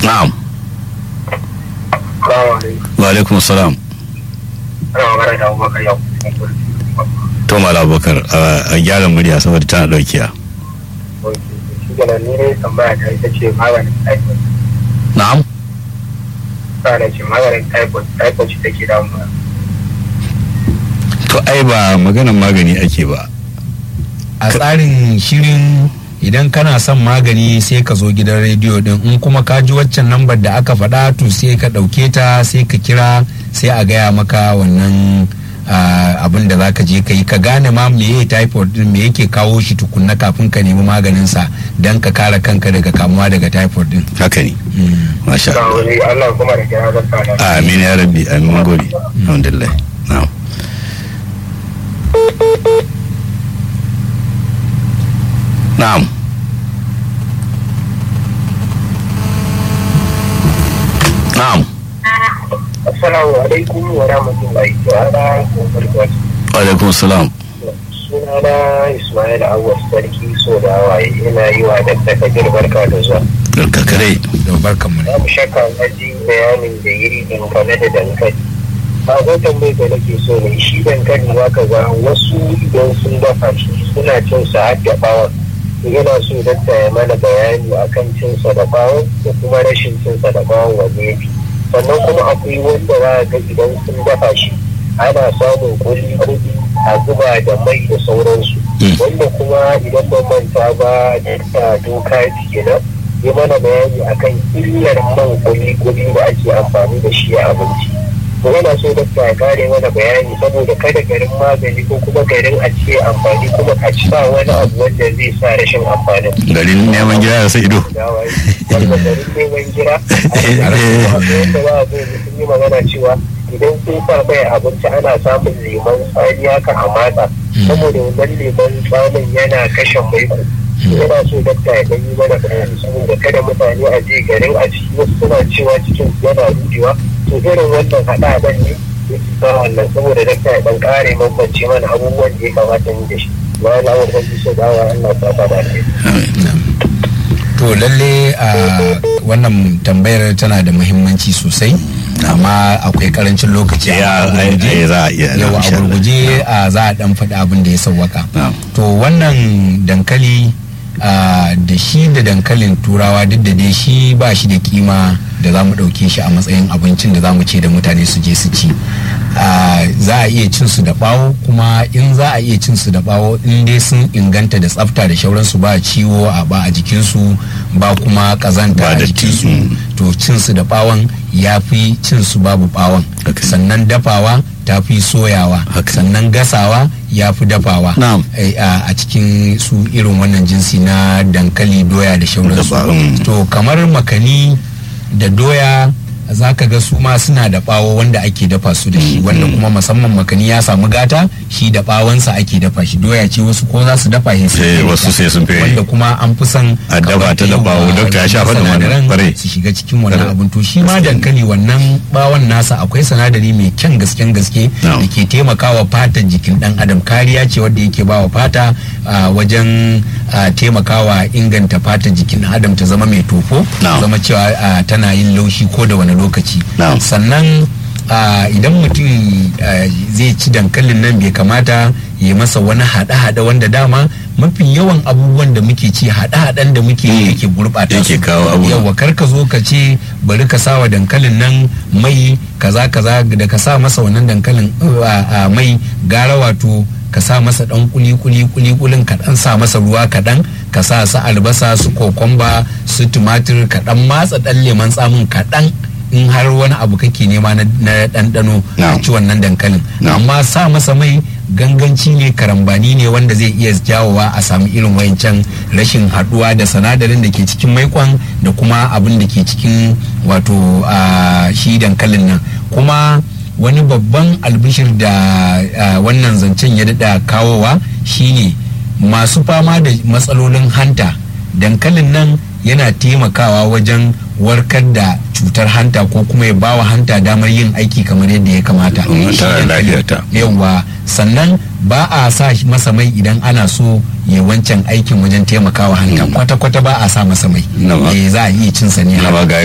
na'am wa alaikum salam to mala abubakar a gyara murya saboda tana daukiya na'am to ai ba maganan magani ake ba a tsarin shirin idan kana son magani sai ka zo gidan rediyo din in kuma ka ji waccan lambar da aka faɗa to sai ka ɗauke ta sai ka kira sai a gaya maka wannan abin da zaka je ka yi ka gane ma me ya typhoid din me yake kawo shi tukunna kafin ka nemi maganin sa dan ka kare kanka daga kamuwa daga typhoid din haka ne masha Allah amin ya rabbi amin gode alhamdulillah na'am na'am na'am Assalamu alaikum wa rahmatullahi ta'ala wa barakatuh. Wa alaikum salam. Sunana Ismail Awwas Sarki so da waye ina yi wa Dr. Kabir barka da zuwa. Barka kare. da barkan mu Babu shakka na ji bayanin da yiri dangane da dankali. Ba zan tambayi da nake so ne shi dankali za ka ga wasu idan sun dafa shi suna cin sa har da bawon. Yana so dakta ya mana bayani akan cin sa da bawon da kuma rashin cin sa da bawon wanne ya fi. sannan kuma akwai wanda za ga idan sun dafa shi ana samun kuli kuli a zuba da mai da sauransu wanda kuma idan ban manta ba da doka kenan ya mana bayani akan illar man kuli kuli da ake amfani da shi a abinci to yana so da ya kare mana bayani saboda kada garin magani ko kuma garin a ce amfani kuma a ci sa wani abu wanda zai sa rashin amfani garin neman gida da sai ido wanda garin neman gida wanda za a zo sun yi magana cewa idan sun sa mai abinci ana samun lemon tsani haka a matsa saboda wannan lemon tsamin yana kashe maiko yana so dakta ya gani mana bayani saboda kada mutane a je garin a ciki wasu suna cewa cikin yana rudewa to irin wannan haɗa-haɗan ne ya sa wannan saboda dakta ya ɗan ƙare bambance mana abubuwan da ya kamata ni da shi bayan lawar da so dawa Allah ta ta da to lalle a wannan tambayar tana da muhimmanci sosai amma akwai karancin lokaci ya za a iya yawa a gurguje za a dan faɗi abin da ya sauwaka to wannan dankali da shi da dankalin turawa duk da dai shi ba shi da kima da za mu ɗauke shi a matsayin abincin da za mu ce da mutane su je su ci za a iya cin su da bawo kuma in za a iya cin su da bawo in dai sun inganta da tsafta da shauransu ba ciwo a ba a jikinsu ba kuma kazanta a jikinsu to cin su da bawon ya fi cin su babu bawon sannan dafawa ta fi soyawa sannan gasawa ya fi dafawa a cikin su irin wannan jinsi na dankali doya da shauransu to kamar makani da doya za ka ga su ma suna da bawo wanda ake dafa su da shi wanda kuma musamman makani ya samu gata shi da bawonsa ake dafa shi doya ce wasu ko za su dafa shi sai wasu sai sun fi wanda kuma an fi son a dafa ta da bawo dokta ya shafa da wannan bare su shiga cikin wannan abin to shi ma dankali wannan bawon nasa akwai sanadari mai kyan gasken gaske da ke taimakawa fatan jikin dan adam kariya ce wanda yake bawa fata wajen taimakawa inganta fatan jikin dan adam ta zama mai tofo zama cewa tana yin laushi ko da wani lokaci sannan idan mutum zai ci dankalin nan bai kamata ya masa wani haɗe-haɗe wanda dama mafi yawan abubuwan da muke ci haɗe-haɗen da muke yake gurɓata yake kawo abu yawa kar ka zo ka ce bari ka sawa dankalin nan mai kaza kaza da ka sa masa wannan dankalin mai gara wato ka sa masa dan kuli kuli kuli kulin ka dan sa masa ruwa kaɗan ka sa su albasa su kokomba su tumatir ka dan matsa dan leman tsamin kaɗan in har wani abu kake nema na ɗanɗano a ci wannan dankalin amma sa masa mai ganganci ne karambani ne wanda zai iya jawowa a samu irin wayancan rashin haɗuwa da sanadarin da ke cikin maikon da kuma abin da ke cikin wato shi dankalin nan kuma wani babban albishir da wannan zancen ya daɗa kawowa shine masu fama da matsalolin hanta dankalin nan yana taimakawa wajen warkar da cutar hanta ko kuma ya bawa hanta damar yin aiki kamar yadda ya kamata yawa sannan ba a sa masa mai idan ana so ya wancan aikin wajen taimakawa hanta kwata-kwata ba a sa masa mai za a iya cinsa ne